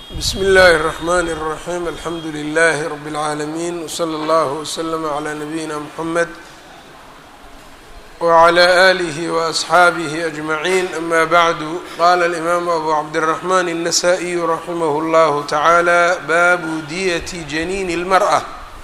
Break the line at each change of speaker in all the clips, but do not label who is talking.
bsm اllaahi الرحmn الرaحيم alxamdu لlh رb العaalمين وslى اllه وslm عlى نabيina mحamed وعlى آlih وأصxaabih أجmaعين ama bعdu qala الإmam abu cabdالرحmn النsائي raximh اllah taعaalى baabu diyة janiin الmarأة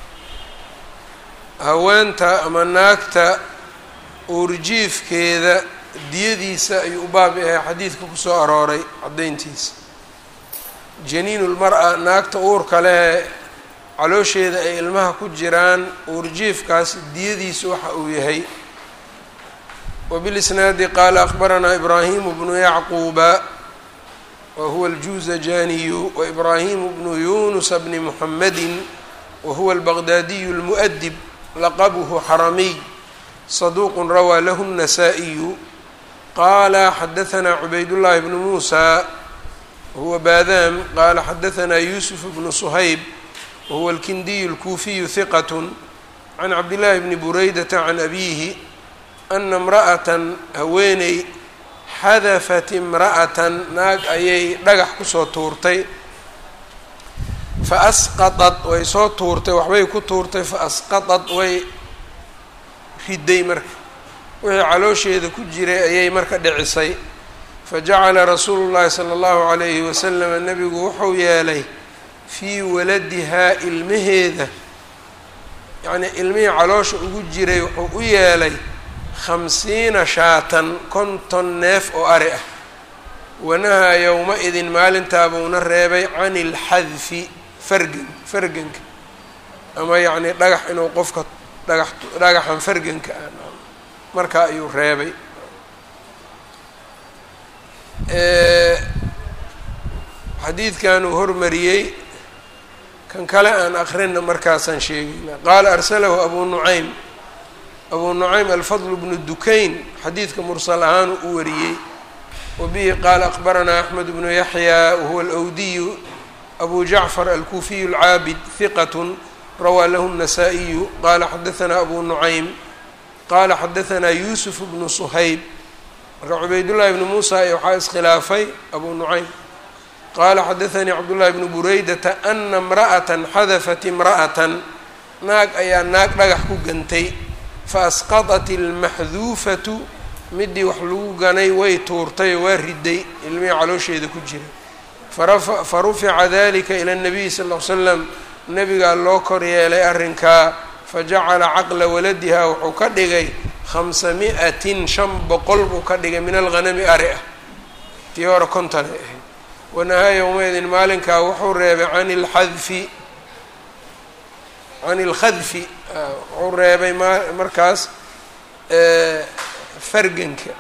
haweenta ama naagta uurjiifkeeda diyadiisa ayuu u baab yahay xadiidka kusoo arooray caddayntiisa janiinu lmar-a naagta uurka leh caloosheeda ay ilmaha ku jiraan uurjiifkaas diyadiisu waxa uu yahay wabilisnaadi qaala akbaranaa ibraahimu bnu yacquuba wa huwa aljuuzajaniyu wa ibraahimu bnu yunusa bni muxamedin wa huwa albaqdaadiyu lmu'dib laqabuhu xaramiy saduuqun rawaa lahu الnasaa-iyu qaala xadahanaa cubaydullaahi bnu muusa wahuwa baadaam qaala xadahanaa yuusuf bnu suhayb wahuwa alkindiyu alkuufiyu hiqat can cabdillaahi bni buraydata can abiihi ana imra'atan haweeney xadafat imra'atan naag ayay dhagax kusoo tuurtay fa asqaطad way soo tuurtay waxbay ku tuurtay fa asqaطad way riday marka wixii caloosheeda ku jiray ayay marka dhicisay fajacala rasuulu llahi sala allahu calayhi wasalama nebigu wuxuu yeelay fii waladihaa ilmaheeda yacnii ilmihii caloosha ugu jiray wuxuu u yeelay khamsiina shaatan konton neef oo ari ah wanahaa yowma-idin maalintaabuuna reebay can ilxadfi fargan farganka ama yacnii dhagax inuu qofka dhagax dhagaxan farganka ah markaa ayuu reebay xadiidkan uu hormariyey kan kale aan akrinna markaasaan sheegayna qaala arsalahu abu nucaym abu nucaym alfadl bnu dukayn xadiidka mursal ahaan u wariyey wa bihi qaala akbaranaa axmed bnu yaxya wahuwa alwdiyu abu jacfar alkuufiyu alcaabid hiqat rawaa lahu الnasaa-iyu qaala xadahanaa abu nucaym qaala xadahanaa yuusuf bnu suhayb marka cubaydullaahi bni muusa ee waxaa iskhilaafay abu nucaym qaala xadaanii cabdullaahi bnu buraydata ana imra'atan xadafat imra'atan naag ayaa naag dhagax ku gantay fa asqaطat ilmaxduufatu midii wax lagu ganay way tuurtay oo waa riday ilmihii caloosheeda ku jira fa rufica dalika ila اnabiy sal l l slam nabigaa loo kor yeelay arrinkaa fajacala caqla waladiha wuxuu ka dhigay khamsa mi-atin shan boqol buu ka dhigay min alghanami ari ah tii hore konton ay ahayd wanahaa yowmaydin maalinkaa wuxuu reebay can ilxadfi can ilkhadfi wuxuu reebay ma markaas farganka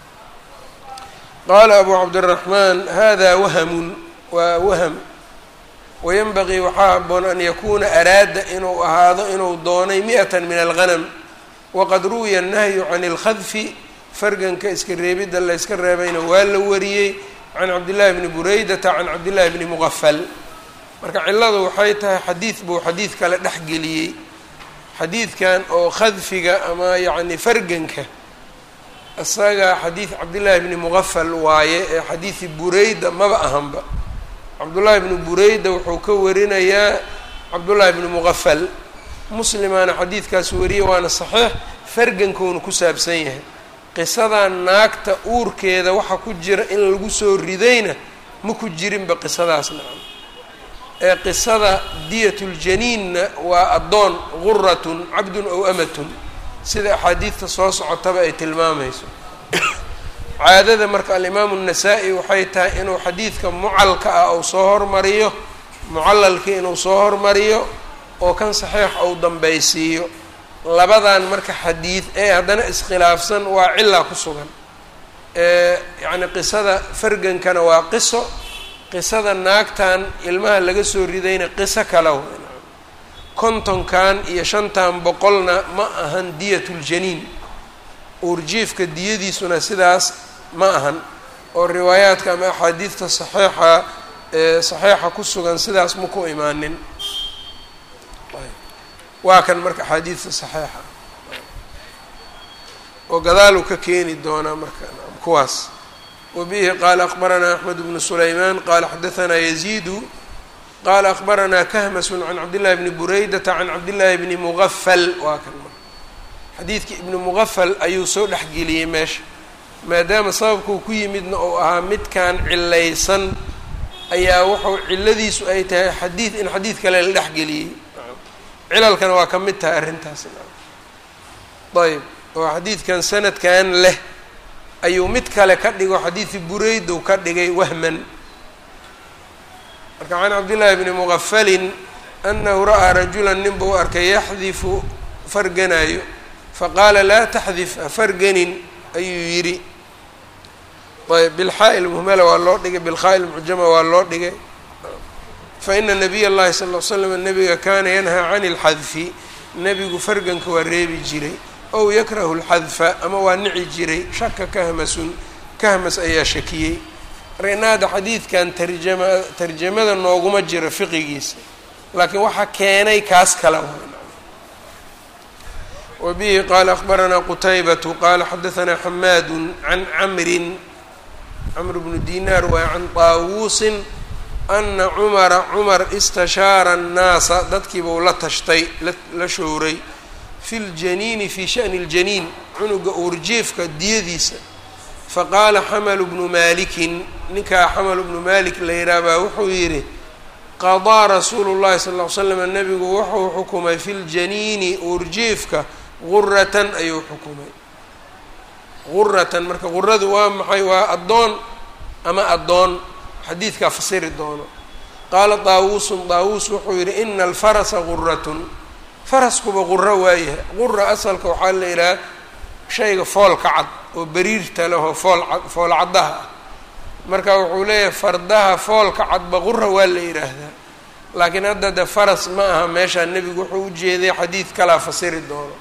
qaala abu cabdiraxmaan hada wahamun waa waham wayanbagii waxaa haboon an yakuuna araada inuu ahaado inuu doonay mi-atan min alghanam waqad ruwiya annahyu can ilkhadfi farganka iska reebidda la yska reebayna waa la wariyey can cabdillahi bni buraydata can cabdillahi bni muqafal marka cilladu waxay tahay xadiid buu xadiid kale dhexgeliyey xadiidkan oo khadfiga ama yacni farganka isaga xadiid cabdillaahi bni muqafal waaye ee xadiidi bureyda maba ahanba cabdullaahi bni bureyda wuxuu ka warinayaa cabdullaahi bni muqafal muslimaana xadiidkaas wariye waana saxiix fargankuuna ku saabsan yahay qisadan naagta uurkeeda waxa ku jira in lagu soo ridayna ma ku jirinba qisadaas nacam ee qisada diyatuljaniinna waa addoon guratun cabdun ow amatun sida axaadiidta soo socotaba ay tilmaamayso caadada marka alimaamu الnasaa-i waxay tahay inuu xadiidka mucalka ah uu soo hormariyo mucalalkii inuu soo hormariyo oo kan saxiix ou dambaysiiyo labadan marka xadiid ee haddana iskhilaafsan waa cilaa ku sugan yacni qisada fargankana waa qiso qisada naagtan ilmaha laga soo ridayna qiso kale w kontonkan iyo shantan boqolna ma ahan diyatuljaniin uurjiifka diyadiisuna sidaas ma ahan oo riwaayaadka ama axaadiidta saxiixa ee saxiixa ku sugan sidaas ma ku imaanin waa kan marka axaadiidta saxiixa oo gadaaluu ka keeni doonaa marka kuwaas wbihi qala akbaranaa axmed bnu sulayman qala xadaanaa yaziidu qala akbaranaa kahmasun can cabdillahi bni buraydata can cabdillahi bni mugafal waa kan xadiidkii ibni mugafal ayuu soo dhexgeliyey meesha maadaama sababkuu ku yimidna uu ahaa midkan cilaysan ayaa wuxuu ciladiisu ay tahay xadiid in xadiid kale la dhexgeliyey cilalkana waa ka mid tahay arrintaas ayb oo xadiidkan sanadkan leh ayuu mid kale ka dhigo xadiidi bureydow ka dhigay wahman marka can cabdillahi bni mugafalin anahu ra'aa rajulan nin buu arkay yaxdifu farganaayo faqaala laa taxdif hafarganin ayuu yidhi ayb bilxaa-il muhmala waa loo dhigay bilkhaa-il mucjama waa loo dhigay faina nabiy اllahi sal ll slam nabiga kaana yanhaa can اlxadfi nebigu farganka waa reebi jiray ow yakrahu اlxadfa ama waa nici jiray shaka kahmasun kahmas ayaa shakiyey marka xadiidkan tarjama tarjamada nooguma jiro fiqigiisa laakiin waxaa keenay kaas kala wa bihi qaala akbaranaa qutaybatu qaala xadaanaa xamaadu can camrin camr bnu dinaar waa can taawuusin ana cumara cumar istashaara annaasa dadkiibuu la tashtay la showray fi ljaniini fii shani اljaniin cunuga uurjiifka diyadiisa faqaala xamalu bnu maalikin ninkaa xamalu bnu maalik la yidhaah baa wuxuu yidhi qadaa rasuulu llahi sal ll ly slam nabigu wuxuu xukumay fi ljaniini uurjiifka guratan ayuu xukumay guratan marka guradu waa maxay waa addoon ama addoon xadiidkaa fasiri doono qaala daawuusun daawuus wuxuu yidhi ina alfarasa guratun faraskuba quro waayahay qura asalka waxaa la yidhaha shayga foolka cad oo beriirta lehoo fool cad fool caddaha ah marka wuxuu leeyahay fardaha foolka cadba qura waa la yidhaahdaa laakiin hadda de faras ma aha meeshaa nebigu wuxuu u jeeday xadiid kalaa fasiri doono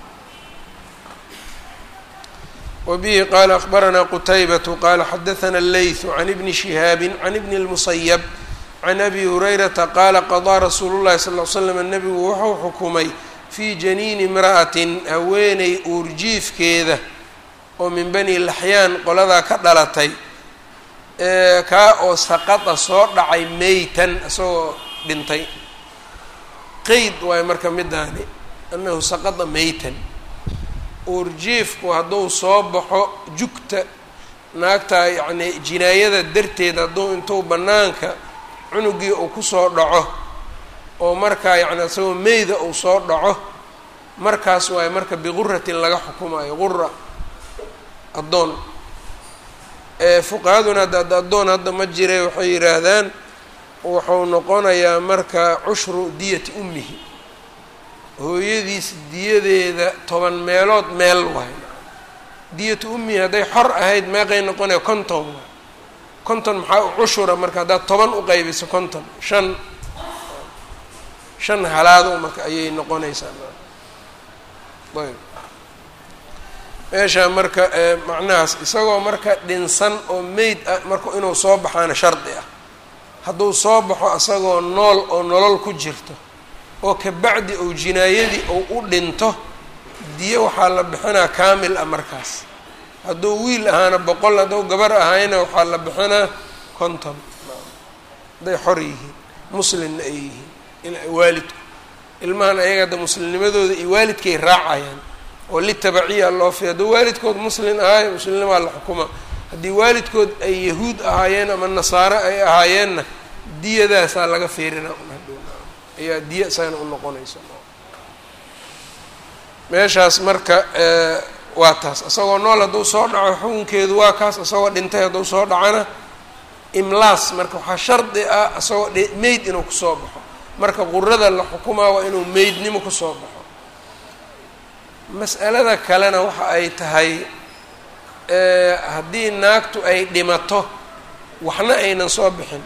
wbihi qala akbaranaa qutaybatu qala xadaana allaythu can ibni shihaabi can ibni اlmusayab can abi hurayrata qaala qadaa rasuulu llahi sal l slam nebigu wuxuu xukumay fii janiini imra'atin haweeney uurjiifkeeda oo min bani laxyaan qoladaa ka dhalatay kaa oo saqada soo dhacay meytan isagoo dhintay qeyd waayo marka midaani anahu saqada meytan uurjiifku hadduu soo baxo jugta naagta yacnii jinaayada darteed hadduu intuu bannaanka cunugii uu kusoo dhaco oo markaa yacni isagoo meyda uu soo dhaco markaas waayo marka biquratin laga xukumayo qura addoon fuqahaduna hadda ad addoon hadda ma jire waxay yidhaahdaan wuxuu noqonayaa marka cushru diyati ummihi hooyadiis diyadeeda toban meelood meel waay diyatu ummihi hadday xor ahayd meeqay noqonaya konton waay konton maxaa u cushura marka haddaad toban u qaybiso konton shan shan halaado marka ayay noqonaysaa ayb meeshaa marka macnahaas isagoo marka dhinsan oo meyd ah marka inuu soo baxaana shardi ah hadduu soo baxo isagoo nool oo nolol ku jirto oo kabacdi ou jinaayadii ou u dhinto diyo waxaa la bixinaa kaamil ah markaas hadduu wiil ahaana boqol hadduu gabar ahayna waxaa la bixinaa konton hadday xor yihiin muslimna ay yihiin waalidku ilmahan ayaga hadda muslimnimadooda iyo waalidkay raacayaan oo litabaciya loo fi hadduu waalidkood muslin ahaayo muslimnimaa la xukuma haddii waalidkood ay yahuud ahaayeen ama nasaare ay ahaayeenna diyadaasaa laga fiirina ayaa diya isagana u noqonaysa meeshaas marka waa taas isagoo nool hadduu soo dhaco xukunkeedu waa kaas isagoo dhintay hadduu soo dhacona imlaas marka waxaa shardi ah isagoo meyd inuu kusoo baxo marka qurada la xukumaa waa inuu meydnimo kusoo baxo mas'alada kalena waxa ay tahay haddii naagtu ay dhimato waxna aynan soo bixin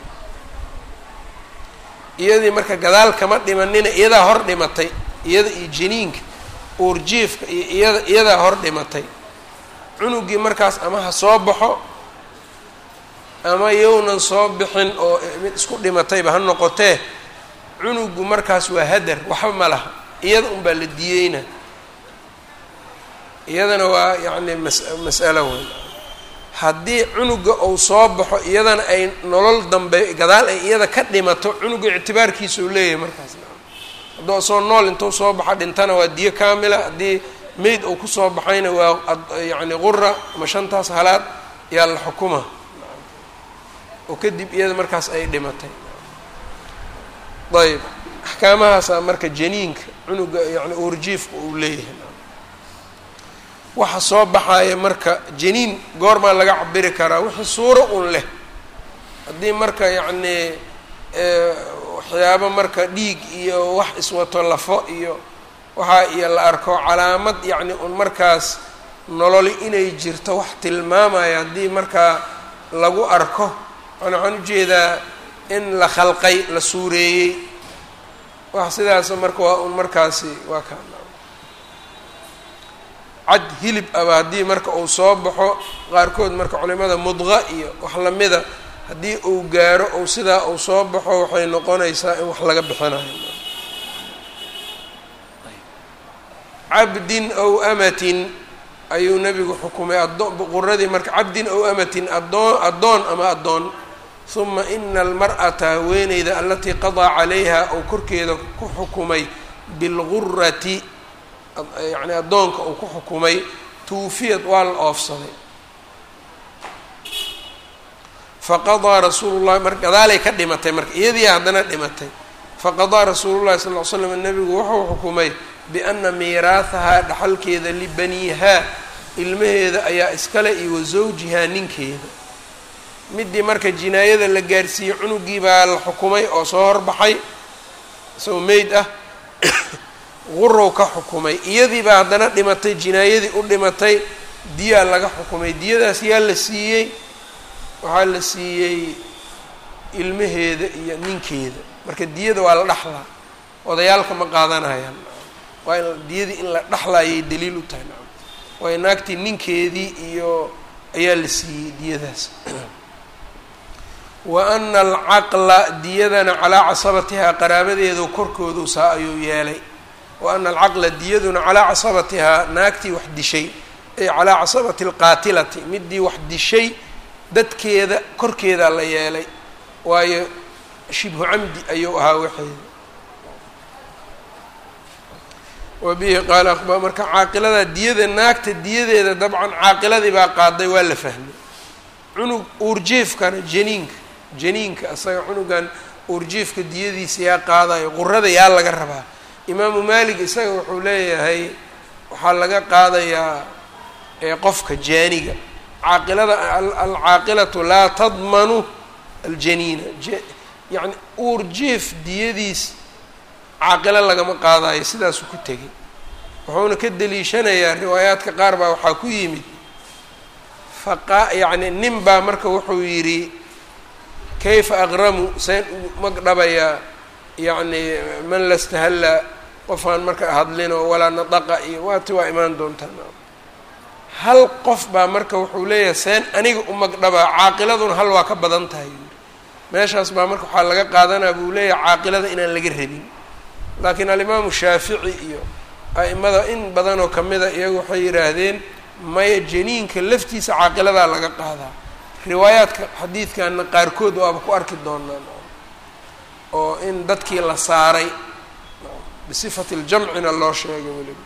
iyadii marka gadaal kama dhimanina iyadaa hor dhimatay iyada iyo janiinka uurjiifka iyo iyada iyadaa hor dhimatay cunugii markaas ama ha soo baxo ama yownan soo bixin oo mid isku dhimatayba ha noqotee cunugu markaas waa hadar waxba ma laha iyada unbaa la diyeyna iyadana waa yacni mas mas'alo weyn haddii cunuga uu soo baxo iyadana ay nolol dambe gadaal ay iyada ka dhimato cunuga ictibaarkiisa uu leeyahay markaas hadduu asoo nool intuu soo baxa dhintana waa diyo kaamila haddii meyd uu kusoo baxayna waa yacni qura ama shantaas halaad yaa la xukuma oo kadib iyada markaas ay dhimatay ayb axkaamahaasaa marka janiinka cunuga yani uurjiifka uu leeyahay waxa soo baxaya marka janiin goormaa laga cabiri karaa wixii suuro un leh haddii marka yacnii waxyaabo marka dhiig iyo wax iswato lafo iyo waxaa iyo la arko calaamad yacni un markaas nololi inay jirto wax tilmaamaya haddii markaa lagu arko an waxaan ujeedaa in la khalqay la suureeyey wax sidaas marka waa un markaasi waa ka cad hilib aba haddii marka uu soo baxo qaarkood marka culimada mudqa iyo wax lamida haddii uu gaaro ou sidaa uu soo baxo waxay noqonaysaa in wax laga bixinayo cabdin ow amatin ayuu nebigu xukumay quradii marka cabdin ow amatin adoon addoon ama addoon huma ina almar'ata haweeneyda alatii qadaa calayha ou korkeeda ku xukumay bilgurati yacni addoonka uu ku xukumay tuufiyad waa la oofsaday faqadaa rasuulu llahi mar gadaalay ka dhimatay marka iyadii haddana dhimatay faqadaa rasuulu llahi sal ll ly slam nebigu wuxuu xukumay biana miiraahahaa dhaxalkeeda libaniihaa ilmaheeda ayaa iskale iyo wa zawjihaa ninkeeda midii marka jinaayada la gaarsiiyey cunugii baa la xukumay oo soo horbaxay isagoo meyd ah gurow ka xukumay iyadii baa haddana dhimatay jinaayadii u dhimatay diyaa laga xukumay diyadaas yaa la siiyey waxaa la siiyey ilmaheeda iyo ninkeeda marka diyada waa la dhaxlaa odayaalka ma qaadanayaan waa in diyadii in la dhaxlaayay daliil u tahay nacam waayo naagtii ninkeedii iyo ayaa la siiyey diyadaas wa ana alcaqla diyadana calaa casabatihaa qaraabadeedu korkoodu saa ayuu yeelay wa ana alcaqla diyaduna calaa casabatihaa naagtii wax dishay ay calaa casabati alqaatilati midii wax dishay dadkeeda korkeedaa la yeelay waayo shibhu camdi ayuu ahaa waxeeda wa bihi qaala aqba marka caaqilada diyada naagta diyadeeda dabcan caaqiladii baa qaaday waa la fahmay cunug uurjiifkana janiinka janiinka asaga cunugan uurjiifka diyadiisa yaa qaadayo qurada yaa laga rabaa imaamu maalik isaga wuxuu leeyahay waxaa laga qaadayaa qofka jaaniga caaqilada alcaaqilatu laa tadmanu aljaniina yacni uurjiif diyadiis caaqilo lagama qaadayo sidaasuu ku tegay wuxuuna ka deliishanayaa riwaayaadka qaar baa waxaa ku yimid faqa yacni nin baa marka wuxuu yidhi kayfa aqramu seen magdhabayaa yacni man lastahalla qofaan marka hadlino walaa nadaqa iyo waati waa imaan doontaa hal qof baa marka wuxuu leeyahay seen aniga u magdhabaa caaqiladuna hal waa ka badan tahay yuri meeshaas baa marka waxaa laga qaadanaa buu leeyahay caaqilada inaan laga rabin laakiin alimaamu shaafici iyo a'imada in badanoo kamida iyagu waxay yidhaahdeen maya janiinka laftiisa caaqiladaa laga qaadaa riwaayaadka xadiidkana qaarkood waaba ku arki doonaan oo in dadkii la saaray bisifati ljamcina loo sheegay weliba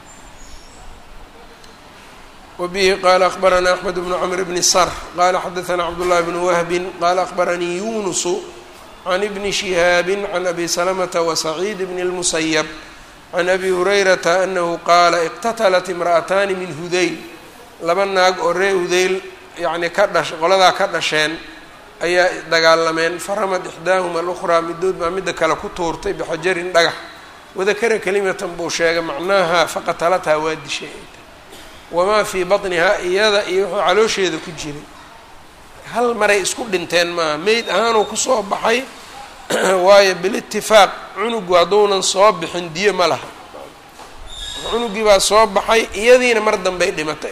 wbihi qala akbarana axmed bnu cmr bni sr qala xadaثna cabdالlahi bn wahbi qala akbaranii yunusu can ibni shihaabi can abi slmta وsaciid bn اlmusayb can abi hurayrata anahu qaala iqtatalat imra'ataani min hudayl laba naag oo ree hudayl yani ka dhash qoladaa ka dhasheen ayaa dagaalameen faramad ixdaahuma اlأkhraa midood baa midda kale ku tuurtay bixajarin dhagax wadakara kelimatan buu sheegay macnaha faqatalathaa waa dishay wamaa fii batnihaa iyada iyo wuxuu caloosheeda ku jiray hal maray isku dhinteen maaha meyd ahaanuu kusoo baxay waayo bilitifaaq cunugu hadduunan soo bixin diyo ma laha cunugii baa soo baxay iyadiina mar dambey dhimatay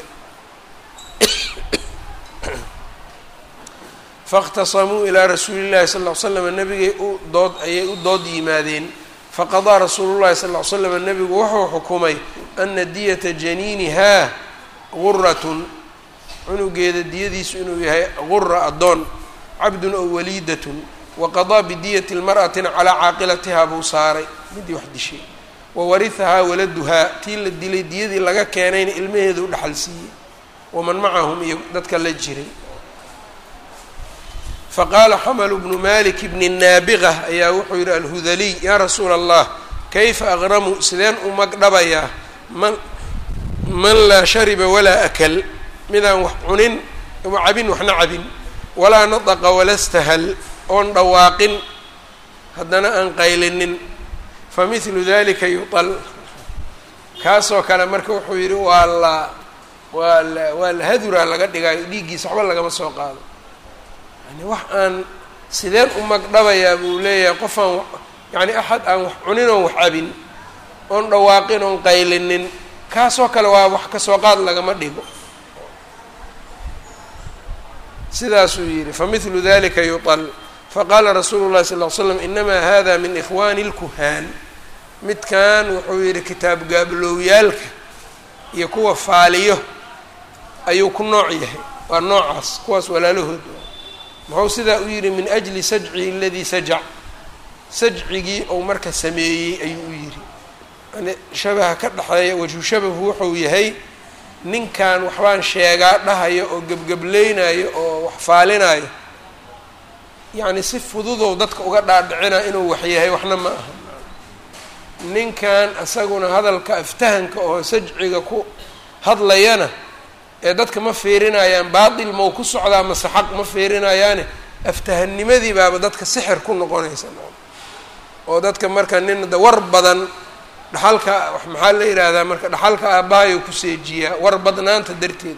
faاkhtasamuu ilaa rasuuli llahi sal ll slam nabigay u dood ayay u dood yimaadeen faqadaa rasuulu llahi sal l slam nebigu wuxuu xukumay ana diyata janiinihaa guratun cunugeeda diyadiisu inuu yahay gura addoon cabdun ow waliidatun waqadaa bidiyati lmar'atina calaa caaqilatihaa buu saaray midii wax dishay wawarihahaa waladuhaa tii la dilay diyadii laga keenayna ilmaheeda u dhaxal siiyey waman macahum iyo dadka la jiray faqaala xamalu bnu malik bni naabiqa ayaa wuxuu yidhi alhudaliy yaa rasuula allah kayfa aqramu sideen u magdhabayaa man man laa shariba walaa akal midaan wax cunin cabin waxna cabin walaa nadaqa wala stahal oon dhawaaqin haddana aan qaylinin fa mithlu dalika yutal kaasoo kale marka wuxuu yidhi waa la waa la waa la haduraa laga dhigaayo dhiiggiisa waxba lagama soo qaado yani wax aan sideen u magdhabayaa buu leeyahay qofaan yani axad aan wax cunin oon wax cabin oon dhawaaqin oon qaylinin kaasoo kale waa wax kasoo qaad lagama dhigo sidaasuu yidhi famithlu dalika yuطal faqaala rasuulu llahi sal ll ly slam inamaa hada min ikhwani اlkuhaan midkan wuxuu yidhi kitaab gaabloowyaalka iyo kuwa faaliyo ayuu ku nooc yahay waa noocaas kuwaas walaalahood muxuu sidaa u yidhi min ajli sajcihi aladii sajac sajcigii ou marka sameeyey ayuu u yidhi yani shabaha ka dhexeeya wajhu shabahu wuxuu yahay ninkan waxbaan sheegaa dhahayo oo gebgebleynayo oo wax faalinayo yacni si fududow dadka uga dhaadhicina inuu wax yahay waxna ma aha ninkan isaguna hadalka aftahanka oo sajciga ku hadlayana ee dadka ma fiirinayaan baatil mau ku socdaa mase xaq ma fiirinayaane aftahannimadii baaba dadka sixir ku noqonaysa oo dadka marka nin da war badan dhaxalka maxaa la yidhaahdaa marka dhaxalka aabbahayo ku seejiyaa war badnaanta darteed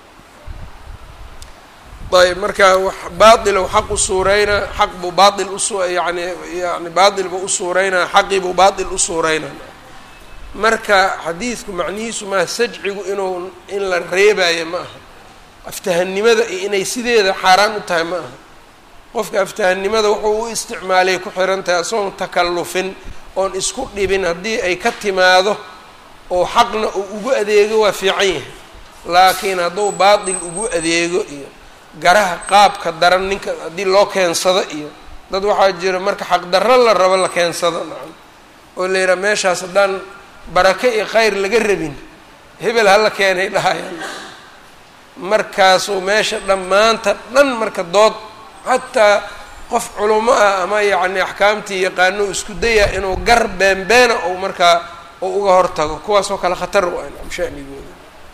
ayb marka wax baailow xaq u suureynaa xaq buu baail usu yani yani baail buu u suureynaa xaqii buu baail u suureynaa marka xadiidku macnihiisu maaha sajcigu inuu in la reebayo ma aha aftahannimada iyo inay sideeda xaaraan u tahay ma aha qofka aftahannimada wuxuu u isticmaalay ku xiran tahay asagoon takallufin oon isku dhibin haddii ay ka timaado oo xaqna uu ugu adeego waa fiican yahay laakiin hadduu baatil ugu adeego iyo garaha qaabka daran ninka haddii loo keensado iyo dad waxaa jira marka xaqdarro la rabo la keensado nacam oo la yidhaha meeshaas haddaan barake iyo khayr laga rabin hebel hala keenay dhahayaan markaasuu meesha dhammaanta dhan marka dood xataa qof culamo ah ama yacni axkaamtii yaqaano isku daya inuu gar beenbeena ou markaa ou uga hortago kuwaasoo kale khatar u ah nacam shanigooda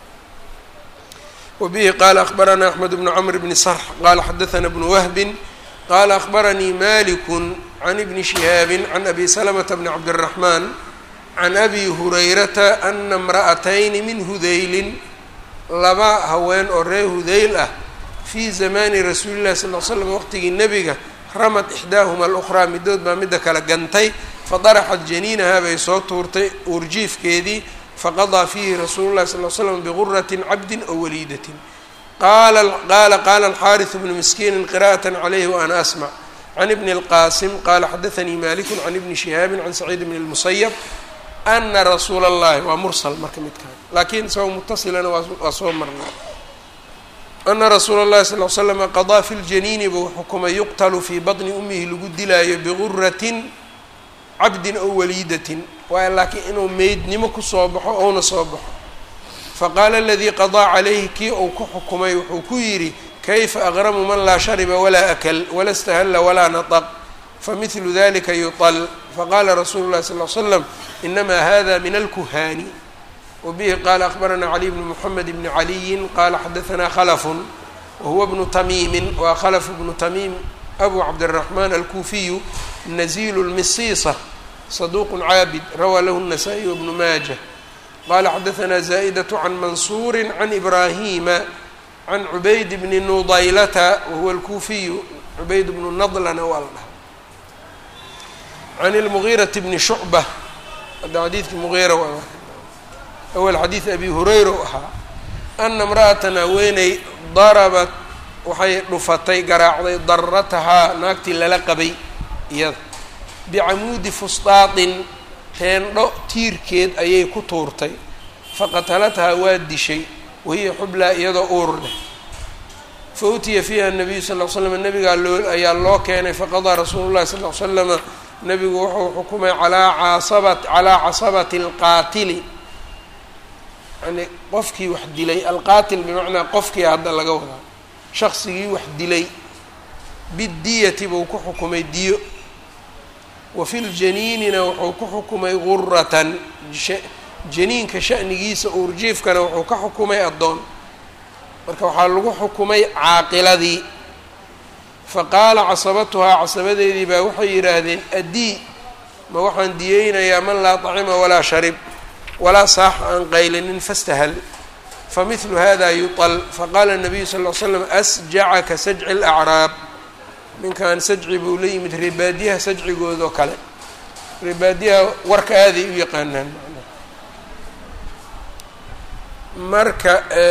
wbihi qala akbarana axmed bnu cmr bni sarx qala xadaana bnu wahbin qala akbaranii maliku can ibni shihaabi can abi salamata bni cabdiraxman can abi hurayrata ana imra'atayni min hudaylin laba haween oo reer hudayl ah fii zamani rasuuli llahi sal l slam waqtigii nebiga ramad ixdaahuma alukhraa midood baa midda kale gantay fadaraxat janiinaha bay soo tuurtay uurjiifkeedii faqadaa fiihi rasuulu llahi sal l slam biguratin cabdin ow waliidatin qala qala qala alxaariثu bnu miskiini qira'at calayhi waana asmac can ibni اlqasim qala xadaanii maliku can ibni shihaabi can saciid bni اlmusayab ana rasuula اllahi waa mursal marka midkaan laakiin isagoo mutasilana waa soo marnay ana rasuula اllahi sal l slama qadaa fi ljaniini buu xukumay yuqtalu fii baطni umihi lagu dilaayo biguratin cabdin ow waliidatin waay laakiin inuu meydnimo kusoo baxo ouna soo baxo faqaala aladii qadaa calayhi kii uu ku xukumay wuxuu ku yidhi kayfa aqramu man laa shariba walaa akal wala stahalla walaa nataq famidlu dalika yuطal faqala rasuulu llahi sal l slam inama hada min alkuhaani wabihi qala akbarana caliy bnu moxamed bni caliyin qala xadaanaa khalafun wahuwa bnu tamiimin waa khalaf bnu tamiim abu cabdiraxman alkuufiyu nazilu lmisiisa saduq caabid rawaa lahu الnasaئي wbnu maaja qala xadaanaa zaa'daة can mansuuri can ibrahima can cubayd bni nudaylata wahuwa alkuufiyu cubayd bnu nadlana waa la dhaha can اlmugiiraةi bni shucba hadda xadiidkii mugiira waa awal xadiid abi hurayra u ahaa ana imra'atan haweeney darabat waxay dhufatay garaacday daratahaa naagtii lala qabay iyada bicamuudi fusdaatin teendho tiirkeed ayay ku tuurtay faqatalathaa waa dishay wahiya xublaa iyadoo uur leh fa utiya fiiha nabiyu sal l slam nabigaa loo ayaa loo keenay faqadaa rasuulu llahi sal l slama nabigu wuxuu xukumay alaa casaba calaa casabati alqaatili yani qofkii wax dilay alqaatil bimacnaa qofkii hadda laga wadaa shaqsigii wax dilay bidiyati buu ku xukumay diyo wa fi ljaniinina wuxuu ku xukumay guratan janiinka sha'nigiisa uurjiifkana wuxuu ka xukumay addoon marka waxaa lagu xukumay caaqiladii faqaala casabatuhaa casabadeedii baa waxay yidhaahdeen addii ma waxaan diyeynayaa man laa طacima walaa sharib walaa saax aan qaylinin fastahal famidlu hada yuطal faqaala الnabiyu sal ll ly slam asjacaka sajci اlacraab ninkan sajci buu la yimid reebaadiyaha sajcigoodoo kale reebaadiyaha warka aaday u yaqaanaan marka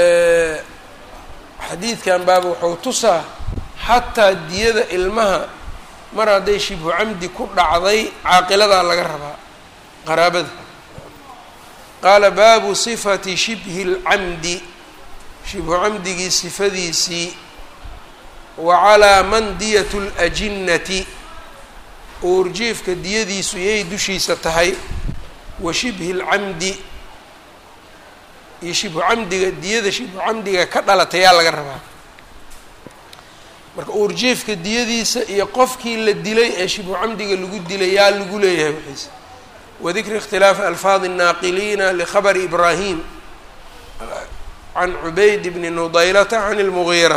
xadiidkan baaba wuxuu tusaa xataa diyada ilmaha mar hadday shibhu camdi ku dhacday caaqiladaa laga rabaa qaraabada qaala baabu sifati shibhi اlcamdi shibhu camdigii sifadiisii wa calaa man diyat اlأjinnati uurjiifka diyadiisu yay dushiisa tahay wa shibhi اlcamdi iyo shibhu camdiga diyada shibhu camdiga ka dhalatayaa laga rabaa marka uurjiifka diyadiisa iyo qofkii la dilay ee shibhu camdiga lagu dilay yaa lagu leeyahay wixiisa wadikri اkhtilaafi alfaadi الnaaqiliina likhabri ibraahim can cubayd bni nudaylata can اlmugiira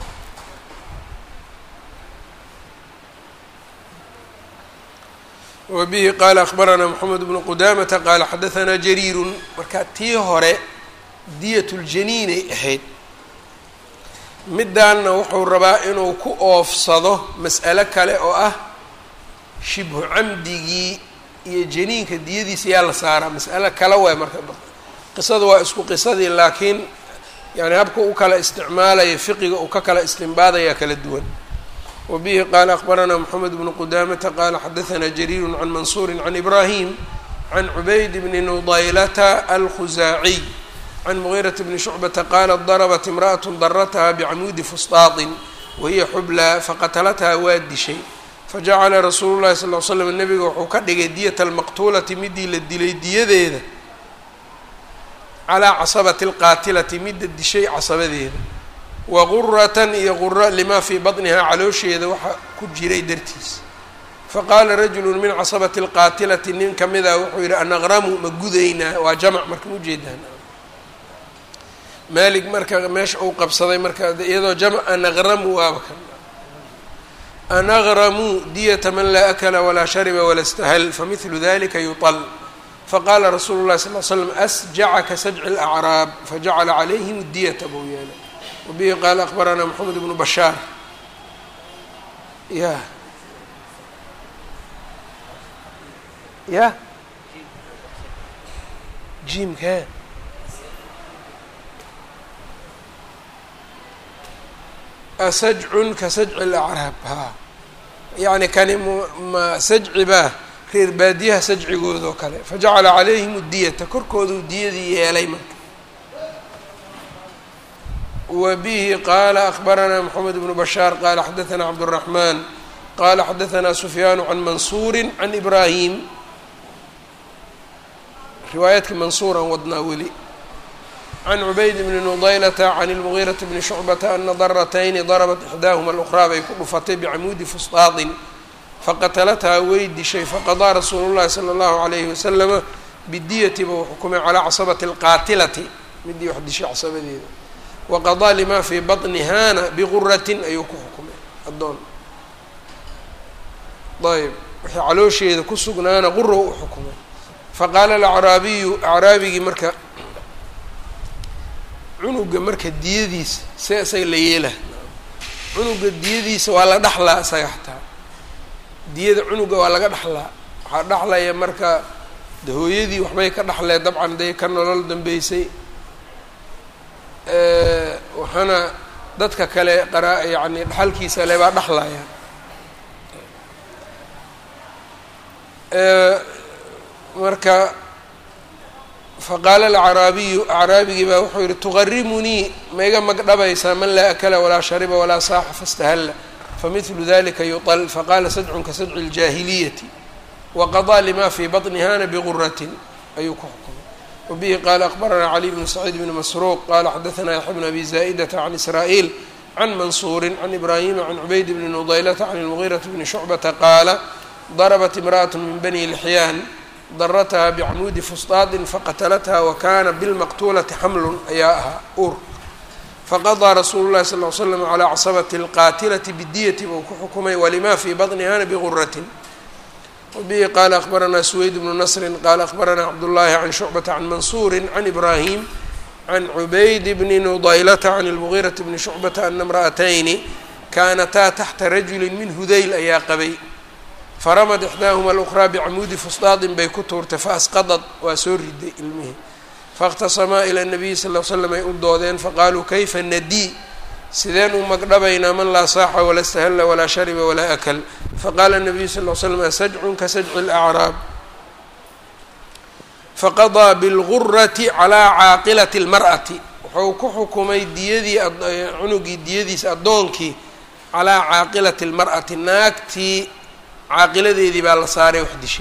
wa bihi qaala akhbaranaa moxamed bnu qudamata qaala xadahanaa jariirun marka tii hore diyat ljaniinay ahayd middaanna wuxuu rabaa inuu ku oofsado mas'alo kale oo ah shibhu camdigii iyo janiinka diyadiisa yaa la saaraa mas'alo kale waay marka qisada waa isku qisadii laakiin yani habka u kala isticmaalaya fiqiga uu ka kala istimbaadaya kala duwan wa bihi qaala akhbaranaa moxamed bnu qudamata qaala xadahanaa jariiru can mansuuri can ibraahim can cubayd bni nudaylata alkhusaaciy can mugiiraةi bni shucbata qaalat darabat imra'at darataha bicamudi fusطaaطin wahiya xublaa faqatalathaa waa dishay fajacala rasuulu llahi sal l slam nebiga wuxuu ka dhigay diyata almaqtuulati midii la dilay diyadeeda calaa casabati اlqaatilati midda dishay casabadeeda wa guratan iyo gura limaa fii baطnihaa caloosheeda waxa ku jiray dartiis faqaala rajulu min casabati اlqaatilati nin kamida wuxuu yihi anaqramu ma gudaynaa waa jamc marka ujeedaan maalig marka meesha uu qabsaday marka iyadoo jamc anaqramu waaba kan anaqramuu diyata man laa akla walaa shariba wala stahal famidlu dalika yuطal faqaala rasuulu llahi sal l slam asjacaka sajci اlacraab fajacala calayhim diyata buu yeelay wabihi qaala akbaranaa moxamed bnu bashaar ya ya jimka asajcun ka sajci lacraab haa yacni kani ma sajci baa reer baadiyaha sajcigoodoo kale fajacala calayhim diyata korkooduu diyadii yeelay marka wa bihi qaala akbaranaa moxamed bnu bashaar qaala xadaanaa cabdالraxmaan qaala xadaanaa sufyaanu can mansuuri can ibraahim riwaayaadka mansuuran wadnaa weli can cubayd bni nudaylata can اlmugiiraةi bni shucbata ana daratayni darabat ixdaahuma اlأkhraa bay ku dhufatay bicamuudi fusطaaطin faqatalathaa way dishay faqadaa rasuulu llahi salى اllahu عalayhi wasalama bidiyati buu xukumay calaa casabati اlqaatilati midii wax dishay casabadeeda waqadaa lima fii baطnihaana biguratin ayuu ku xukumay addoon ayb wixii caloosheeda ku sugnaana quro u xukumay faqaala alacraabiyu acraabigii marka cunuga marka diyadiisa see isaga la yeela cunuga diyadiisa waa la dhaxlaa isaga xataa diyada cunuga waa laga dhaxlaa waxaa dhaxlaya marka de hooyadii waxbay ka dhaxlee dabcan day ka nolol dambeysay waxaana dadka kale qara yacni dhaxalkiisa le baa dhaxlaya marka faqaala alacraabiyu acraabigii baa wuxuu yihi tuqarimunii ma iga magdhabaysaa man laa akala walaa shariba walaa saaxa fastahalla famidlu dalika yuطl faqaala sadcun ka sadci اljaahiliyati waqaضىa lima fii baطnihana biguratin ayuu ku xukumay wabihi qaala akbaranaa cali bnu saciid bni masruuq qala xadaثna yaxya bn abi zaa'idata can israa'iil can mansuuri can ibraahima can cubayd bni nudaylata can اlmugiiraةi bni shucbata qaala darabat imra'aة min bani lxyaan daratha bicmuudi fusطaadin faqatalatha wakana bilmaqtuulati xamlun ayaa ahaa ur faqaضىa rasuulu llahi sal ly slam calaa casabati اlqaatilati bidiyati buu ku xukumay walima fii baطnihana biguratin wabihi qaala akbaranaa suweyd bnu nasri qaala akbaranaa cabdullaahi can shucbata can mansuuri can ibraahim can cubayd bni nudaylata can اlmugiirati bni shucbata ana imra'atayni kaanataa taxta rajuli min hudayl ayaa qabay faramad ixdaahuma alukhraa bicmuudi fusdaadin bay ku tuurtay faasqadad waa soo riday ilmihii faاkhtasamaa ila nabiyi sal l slam ay u doodeen faqaaluu kayfa nadii sideen u magdhabaynaa man laa saaxa wala stahalla walaa shariba walaa akal faqaala nabiyu sal l slam asajcun ka sajci اlacraab faqadaa bilgurati calaa caaqilati اlmar'ati wuxuu ku xukumay diyadii cunugii diyadiisa addoonkii calaa caaqilati اlmar'ati naagtii caaqiladeedii baa la saaray wax dishay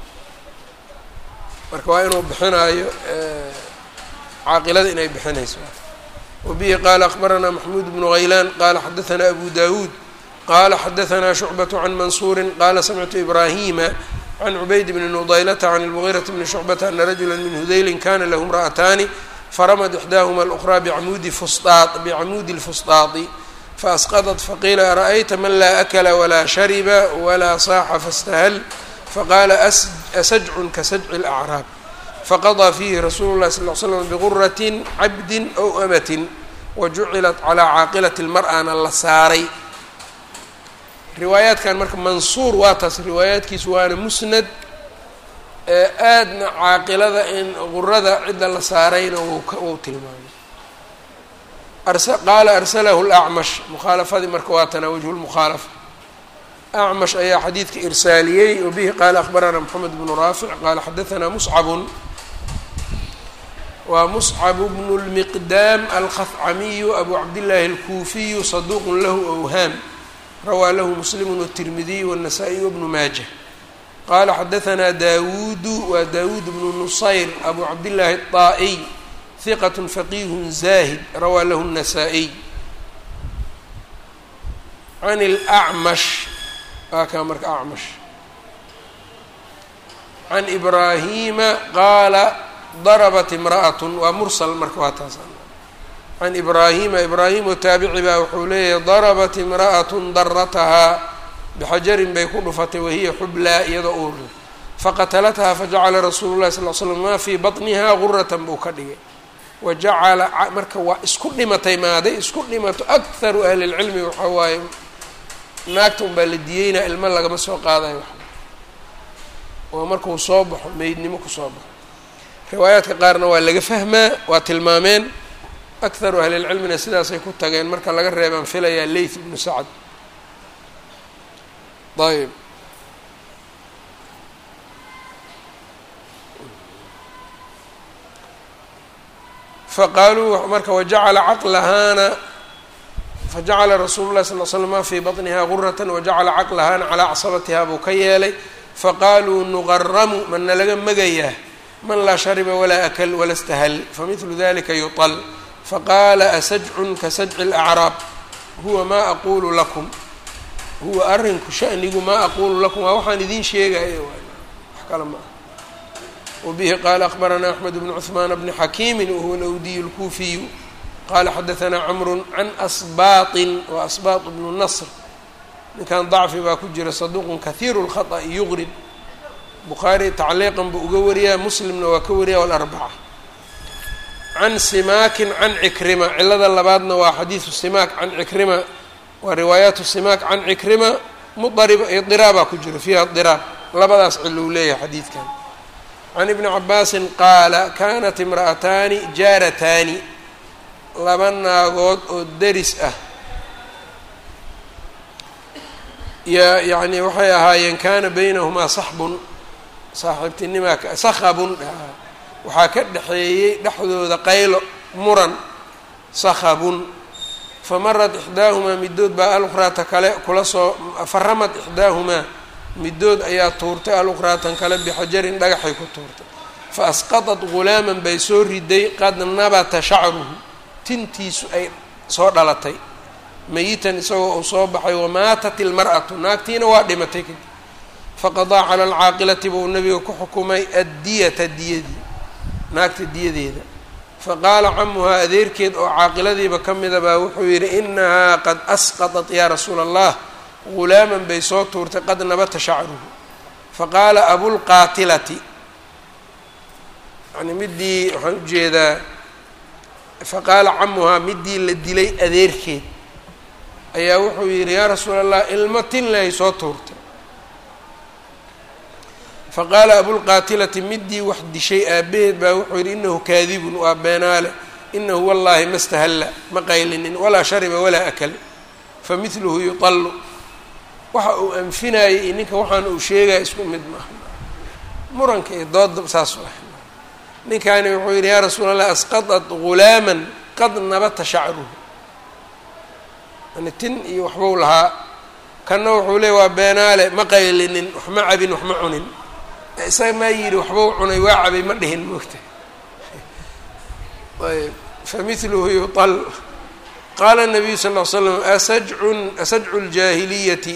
marka waa inuu bixinaayo caaqilada inay bixinayso wabihi qaala akbaranaa maxmuud bnu haylaan qaala xadaanaa abu dawuud qaala xadaanaa shucbaة can mansuuri qaala samictu ibraahima can cubayd bni nudaylata can اlmugiiraةi bni shucbata ana rajula min hudayli kana lahu imra'ataani faramad ixdaahuma alأkhraa bicmuudi fusطaa bicmuudi اlfusطaadi faasqadat faqiila ara'ayta man laa akla walaa shariba walaa saaxa fastahal faqaala asajcun ka sajci اlacraab faqadaa fiihi rasuulu llahi sal l slam biguratin cabdin ow amatin wajucilat calaa caaqilati lmar'ana la saaray riwaayaadkan marka mansuur waa taas riwaayaadkiisu waana musnad ee aadna caaqilada in gurada cidda la saarayna wuu tilmaamay qaala arsalahu lacmash mukhaalafadii marka waa tana wajhu lmukhaalafa acmash ayaa xadiidka irsaaliyey wabihi qaala akbaranaa moxamed bnu raafic qaala xadaanaa muscabun waa muscab bnu lmiqdaam alkhafcamiyu abu cabdillaahi alkuufiyu saduuqun lahu awhaam rawaa lahu muslimu wtirmidiy wالnasaa-iy wbnu maaja qaala xadaanaa daawuudu waa daawuud bnu nusayr abu cabdillaahi الطaa'iy hiqat faqiih zaahid rawaa lahu الnasaa-iy can اlأcmash waa kaa marka acmash can ibraahima qaala darabat imra'at waa mursal marka waa taas can ibraahima ibraahim oo taabici baa wuxuu leeyahay darabat imra'at daratahaa bixajarin bay ku dhufatay wahiya xublaa iyadoo uurle faqatalathaa fajacala rasuulu llahi sal l slam maa fii baطnihaa guratan buu ka dhigay wa jacala marka waa isku dhimatay maaday isku dhimato akharu ahli lcilmi waxaa waaye naagta un baa la diyeynaa ilmo lagama soo qaadayo wax oo markuu soo baxo meydnimo kusoo baxo riwaayaadka qaarna waa laga fahmaa waa tilmaameen akharu ahlilcilmina sidaasay ku tageen marka laga reebaan filayaa leyth ibnu sacad ayb faqaaluu marka wajacala caqlahaana fajacala rasuulu llahi sal l slam ma fii baطniha gurata wajacala caqlahaana calaa casabatiha buu ka yeelay faqaaluu nuqaramu mana laga magayaa man laa shariba walaa akl wala stahal famidlu dalika yuطl faqaala asajcun ka sajci اlacraab huwa maa aqulu lakum huwa arrinku shanigu maa aqulu lakum waa waxaan idiin sheegaya wax kale ma ah wabihi qaala akbaranaa axmed bnu cuثmaan bni xakiimi wahuwa lawdiy اlkuufiyu qala xadaanaa camru can asbaaطin wa asbaaط bnu nasr ninkan dacfi baa ku jira saduuqun kahiiru اlkhaطأi yuqrib bukhaari tacliiqan buu uga wariyaa muslimna waa ka wariya alarbaca can simaakin can cikrima cilada labaadna waa xadiidu simaak can cikrima waa riwaayaatu simaak can cikrima mudarib idiraabaa ku jira fiiha diraab labadaas cilo uu leeyahay xadiidkan can ibni cabaasin qaala kanat imra'ataani jaarataani laba naagood oo deris ah ya yacni waxay ahaayeen kana baynahumaa saxbun saaxiibtinimaa sakhabun waxaa ka dhexeeyey dhexdooda qaylo muran sakhabun famarad ixdaahumaa midood baa alukhraata kale kula soo faramad ixdaahumaa midood ayaa tuurtay alukhraatan kale bixajarin dhagaxay ku tuurtay fa asqadat ghulaaman bay soo riday qad nabata shacruhu tintiisu ay soo dhalatay mayitan isagoo uu soo baxay wamaatat ilmar'atu naagtiina waa dhimatay kadib faqadaa cala alcaaqilati buu nabiga ku xukumay addiyata diyadii naagta diyadeeda faqaala camuhaa adeerkeed oo caaqiladiiba ka mida baa wuxuu yidhi inahaa qad asqatat yaa rasuula allah ghulaaman bay soo tuurtay qad nabata shacruhu faqaala abulqaatilati yani midii waxaan ujeedaa faqaala camuhaa midii la dilay adeerkeed ayaa wuxuu yidhi yaa rasuula allah ilmo tinlay soo tuurtay faqaala abulqaatilati midii wax dishay aabaheed baa wuxuu yidhi inahu kaadibun waa beenaale inahu wallaahi ma stahalla ma qaylinin walaa shariba walaa akal famidluhu yutallu waxa uu anfinayay iyo ninka waxaan uu sheegaya isku mid maaha muranka iyo dooda saas ah ninkaani wuxuu yidhi yaa rasuula allah asqadat ghulaaman qad nabata shacruhu yani tin iyo waxbuu lahaa kanna wuxuu leey waa beenaale ma qaylinin wax ma cabin wax ma cunin isaga maa yidhi waxbuu cunay waa cabay ma dhihin moogta ayb famidluhu yutal qaala nabiyu sal ll ly slam asajcun asajcu ljaahiliyati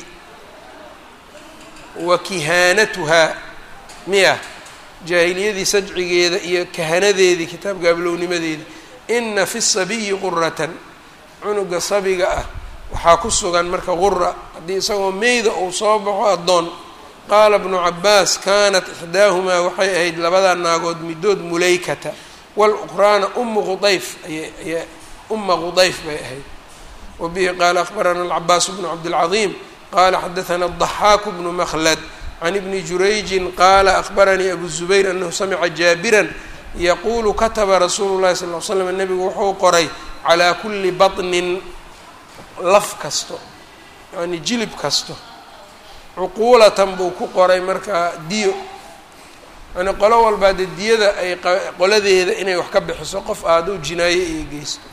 wa kihaanatuhaa miya jaahiliyadii sajcigeeda iyo kahanadeedii kitaabka ablownimadeedii ina fi sabiyi quratan cunuga sabiga ah waxaa ku sugan marka qura haddii isagoo meyda uu soo baxo addoon qaala bnu cabaas kaanat ixdaahumaa waxay ahayd labadaa naagood midood mulaykata walukraana umu qudayf ayay uma qudayf bay ahayd wa bihi qaala akhbarana alcabaas bnu cabdilcaظiim qala xadaثna الضaxaaku bnu mklad can ibni jurayjin qaala akhbaranii abu zubayr anahu samica jaabiran yaquulu kataba rasuulu llahi sal l slam nebigu wuxuu qoray calaa kuli baطnin laf kasto yani jilib kasto cuquulatan buu ku qoray markaa diyo yani qolo walbaa dee diyada ay qoladeeda inay wax ka bixiso qof aaduu jinaaye iyo geysto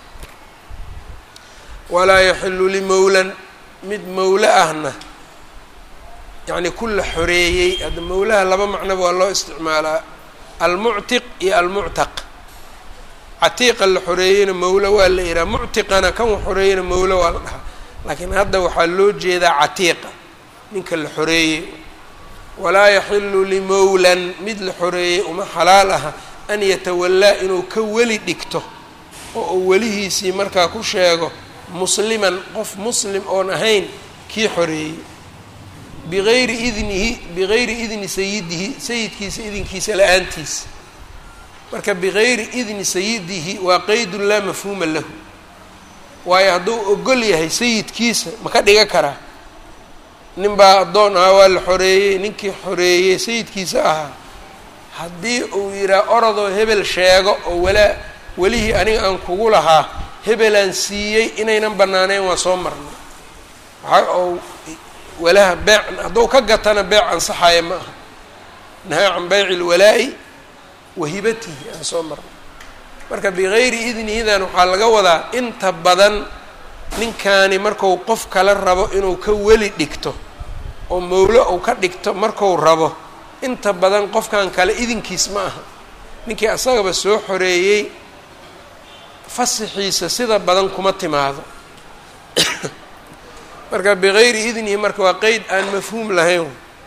walaa yaxilu limowlan mid mowlo ahna yacni ku la xoreeyey hadda mowlaha laba macnoba waa loo isticmaalaa almuctiq iyo almuctaq catiiqa la xoreeyeyna mowlo waa la yihaha muctiqana kan wax xoreeyeyna mowlo waa la dhahaa laakiin hadda waxaa loo jeedaa catiiqa ninka la xoreeyey walaa yaxilu limowlan mid la xoreeyey uma xalaal aha an yatawallaa inuu ka weli dhigto oo uu welihiisii markaa ku sheego musliman qof muslim oon ahayn kii xoreeyey bigayri idnihi bigayri idni sayidihi sayidkiisa idinkiisa la-aantiisa marka bigayri idni sayidihi waa qeydun laa mafhuuma lahu waayo hadduu ogol yahay sayidkiisa ma ka dhiga karaa nin baa addoon ahaa waa la xoreeyey ninkii xoreeyey sayidkiisa ahaa haddii uu yidhaha orodoo hebel sheego oo walaa welihii aniga aan kugu lahaa hebelaan siiyey inaynan bannaaneyn waa soo marnay waxa ou walaha beec hadduu ka gatana beec ansaxaya ma aha nahaa can bayci lwalaa'i wa hibatihi aan soo marnay marka bigayri idnihidan waxaa laga wadaa inta badan ninkaani marku qof kale rabo inuu ka weli dhigto oo mowlo uu ka dhigto marku rabo inta badan qofkan kale idinkiis ma aha ninkii asagaba soo xoreeyey fasixiisa sida badan kuma timaado marka bigayri idnihi marka waa qeyd aan mafhuum lahayn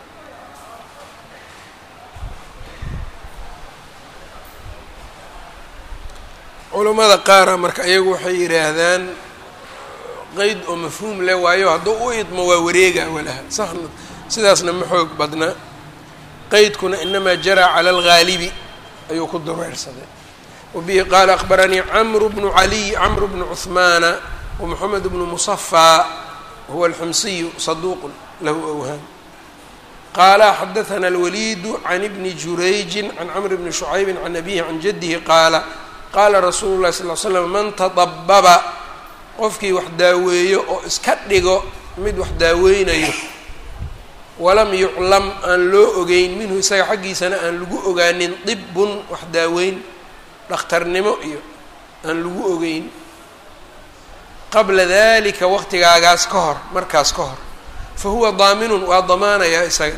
culamada qaara marka iyagu waxay yidhaahdaan qeyd oo mafhuum leh waayo hadduu u idmo waa wareega walaha saxna sidaasna ma xoog badna qeydkuna inamaa jaraa cala algaalibi ayuu ku dureersaday wabihi qaala akhbaranii camru bnu caliy camru bnu cuhmaana wamaxamed bnu musafaa huwa alxumsiyu saduuqun lahu awhaam qaala xadaثna alwaliidu can ibni jurayjin can camr bni shucaybi can abihi can jadihi qaala qaala rasuulu llahi sal l slam man tadababa qofkii wax daaweeyo oo iska dhigo mid wax daaweynayo walam yuclam aan loo ogeyn minhu isaga xaggiisana aan lagu ogaanin dibun wax daaweyn dhakhtarnimo iyo aan lagu ogeyn qabla dalika waqtigaagaas ka hor markaas ka hor fa huwa daaminun waa damaanayaa isaga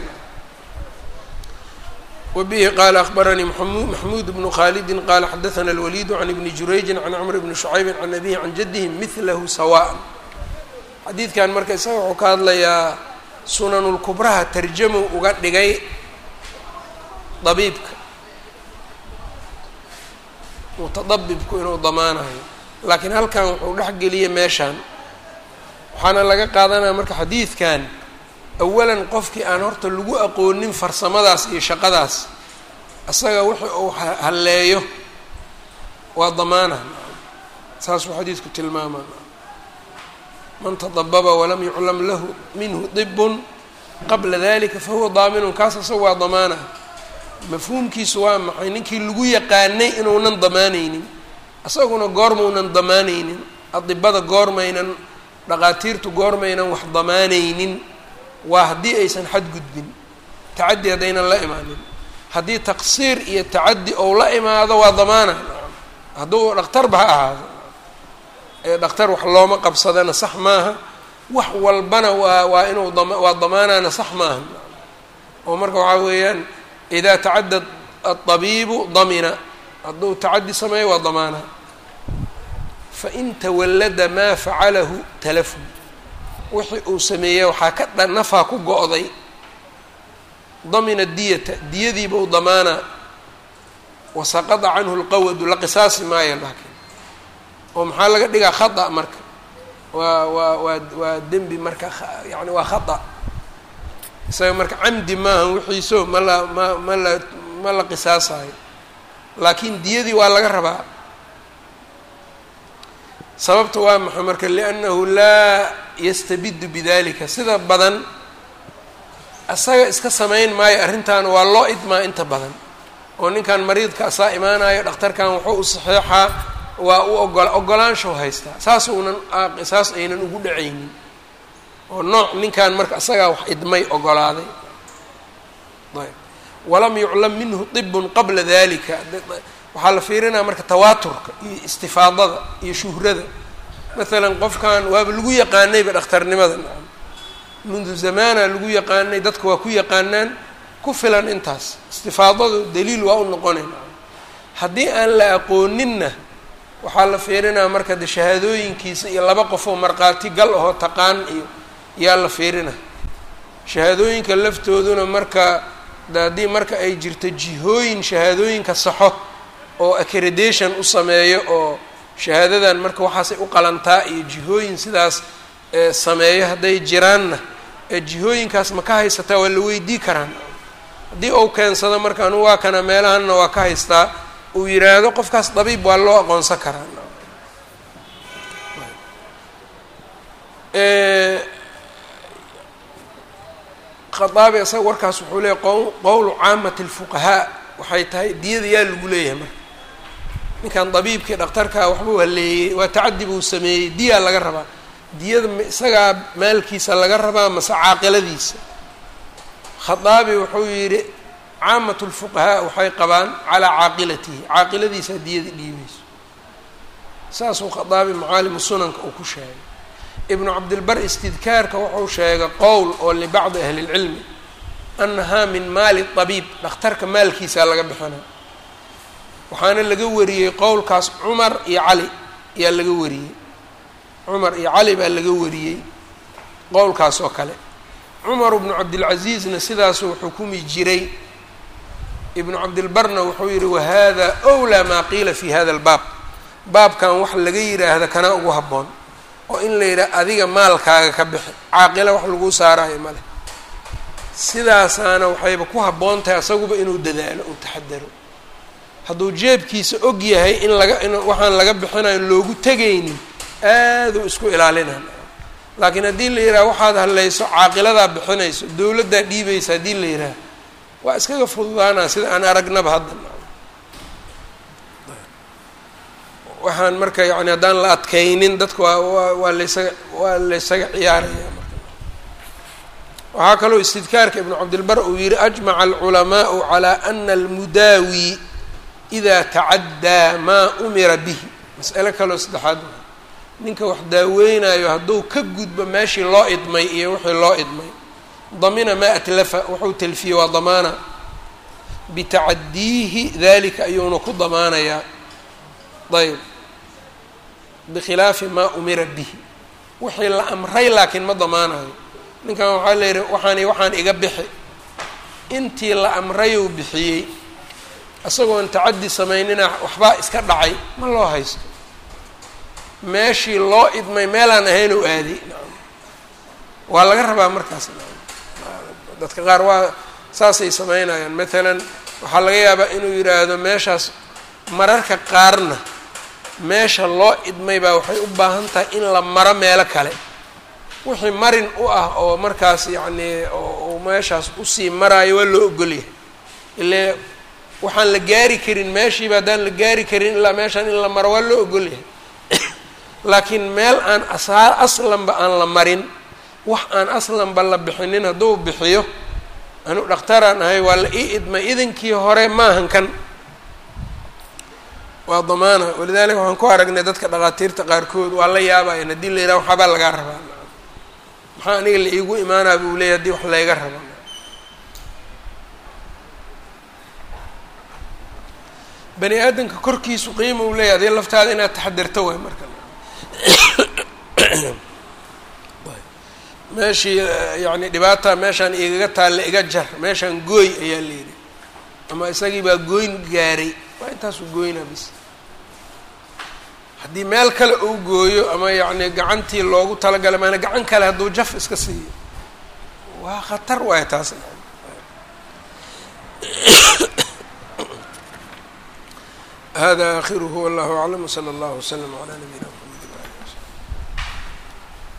wbihi qaala akbaranii maxmuud bnu khaalidi qaala xadaana alwaliidu can ibni jurayji can cmr bni shucaybi can abihi can jadihi milahu sawaan xadiidkan marka isaga wuxuu ka hadlayaa sunanulkubraha tarjamu uga dhigay dabiibka mutadabibku inuu damaanayo laakiin halkan wuxuu dhex geliyay meeshaan waxaana laga qaadanaya marka xadiidkan awalan qofkii aan horta lagu aqoonin farsamadaas iyo shaqadaas isaga wixii uu halleeyo waa damaana saasuu xadiidku tilmaama man tadababa walam yuclam lahu minhu dibun qabla dalika fahuwa daaminun kaas isaga waa damaana mafhuumkiisu waa maxay ninkii lagu yaqaanay inuunan damaanaynin isaguna goormaunan damaanaynin adibada goormaynan dhaqaatiirtu goormaynan wax damaanaynin waa haddii aysan xadgudbin tacaddi haddaynan la imaanin haddii taqsiir iyo tacaddi ou la imaado waa damaana hadduu dhakhtarba ha ahaado ee dhakhtar wax looma qabsadana sax maaha wax walbana waa waa inuu dam waa damaanana sax maaha oo marka waxaa weeyaan idaa tacadda adabiibu damina hadduu tacaddi sameeyo waa damaana fain tawallada maa facalahu talafu wixii uu sameeyey waxaa ka dha nafaa ku go-day damina diyata diyadiiba u damaana wasaqada canhu lqawadu la qisaasi maayo laakiin oo maxaa laga dhigaa khata marka waa waa waa waa dembi marka yani waa khata isaga marka camdi maaha wixiiso ma la ma ma la ma la qisaasayo laakiin diyadii waa laga rabaa sababta waa maxay marka liannahu laa yastabidu bidalika sida badan asaga iska samayn maayo arrintan waa loo idmaa inta badan oo ninkan mariidka asaa imaanayo dhakhtarkan wuxuu u saxeexaa waa u ogola ogolaanshaw haystaa saas uunan saas aynan ugu dhacaynin oo nooc ninkan marka asagaa wax idmay ogolaaday ayb walam yuclam minhu dibun qabla dalika waxaa la fiirinaya marka tawaaturka iyo istifaadada iyo shuhrada maalan qofkan waaba lagu yaqaanayba dhakhtarnimada nacam mundu zamaana lagu yaqaanay dadka waa ku yaqaanaan ku filan intaas istifaadadu daliil waa u noqonay nacam haddii aan la aqooninna waxaa la fiirinaya marka de shahaadooyinkiisa iyo laba qofoo markhaati gal ahoo taqaan iyo yaa la fiirina shahaadooyinka laftooduna marka de haddii marka ay jirto jihooyin shahaadooyinka saxo oo accreditation u sameeyo oo shahaadadan marka waxaasay u qalantaa iyo jihooyin sidaas sameeyo hadday jiraanna jihooyinkaas ma ka haysataa waa la weydii karaan haddii uu keensado marka anu waa kana meelahanna waa ka haystaa uu yiraahdo qofkaas dabiib waa loo aqoonsan karaa khaaabi isaga warkaas wuxuu leeyahy qowlu caamati lfuqahaa waxay tahay diyada yaa lagu leeyahay marka ninkan dabiibkii dhakhtarkaa waxbuu haleeyey waa tacadi buu sameeyey diyaa laga rabaa diyada isagaa maalkiisa laga rabaa mase caaqiladiisa khaaabi wuxuu yidhi caamatu lfuqahaa waxay qabaan calaa caaqilatihi caaqiladiisaa diyada dhiibayso saasuu khaaabi macaalimu sunanka uu ku sheegay ibnu cabdilbar istidkaarka wuxuu sheegay qowl oo libacdi ahli lcilmi annahaa min maali dabiib dhakhtarka maalkiisaa laga bixina waxaana laga wariyey qowlkaas cumar iyo cali ayaa laga wariyey cumar iyo cali baa laga wariyey qowlkaas oo kale cumar bnu cabdilcasiizna sidaasuu xukumi jiray ibnu cabdilbarna wuxuu yihi wahada wlaa maa qiila fi hada albaab baabkan wax laga yidhaahda kana ugu habboon oo in la yidhaha adiga maalkaaga ka bixi caaqila wax laguu saarayo male sidaasaana waxayba ku habboon tahay asaguba inuu dadaalo uu taxadaro hadduu jeebkiisa og yahay in laga in waxaan laga bixinayo loogu tegaynin aaduu isku ilaalinaa laakiin haddii la yidhaha waxaad hadlayso caaqiladaa bixinayso dowladdaa dhiibaysa haddii la yidhaha waa iskaga fududaanaa sida aan aragnaba hadda waxaan marka yani haddaan la adkaynin dadka waa waa waa laysaga waa laysaga ciyaaraya marka waxaa kaloo istidkaarka ibnu cabdilbar uu yihi ajmaca alculamaau calaa ana almudaawi idaa tacaddaa maa umira bihi mas'alo kaloo saddexaad ninka wax daaweynayo hadduu ka gudbo meeshii loo idmay iyo wixii loo idmay damina maa atlafa wuxuu telfiye waa damaana bitacadiihi dalika ayuuna ku damaanayaa ayb bikhilaafi maa umira bihi wixii la amray laakiin ma damaanayo ninkan waxaa la yidhi waxaan waxaan iga bixi intii la amrayuu bixiyey isagoon tacaddi samaynina waxbaa iska dhacay ma loo haysto meeshii loo idmay meelaan ahayn u aadi waa laga rabaa markaas dadka qaar waa saasay samaynayaan matalan waxaa laga yaabaa inuu yidhaahdo meeshaas mararka qaarna meesha loo idmay baa waxay u baahan tahay in la maro meelo kale wixii marin u ah oo markaas yacnii oo meeshaas usii maraayo waa loo ogolyahay ile waxaan la gaari karin meeshiiba haddaan la gaari karin ilaa meeshaan in la maro waa loo ogolyahay laakiin meel aan asaa aslanba aan la marin wax aan aslanba la bixinin hadduu bixiyo anu dhakhtaraan ahay waa la ii idmay idinkii hore maahan kan waa damaana walidaalika waxaan ku aragnay dadka dhakhaatiirta qaarkood waa la yaabayan haddii la yidhaha waxaabaa lagaa rabaa maxaa aniga la iigu imaanaa buu leeyahy hadii wax layga raba bani aadamka korkiisu qiima uu leeyahy adii laftaada inaad taxadirto waay marka meeshii yacni dhibaata meeshaan igaga taalla iga jar meeshaan gooy ayaa la yidhi ama isagii baa gooyn gaaray waa intaasuu gooynaa bis haddii meel kale uu gooyo ama yacni gacantii loogu talagalay maana gacan kale hadduu jaf iska siiyo waa khatar waay taas hada akhiruhu wallahu aclam wsala allahu wslam calaa nabiyina mxamed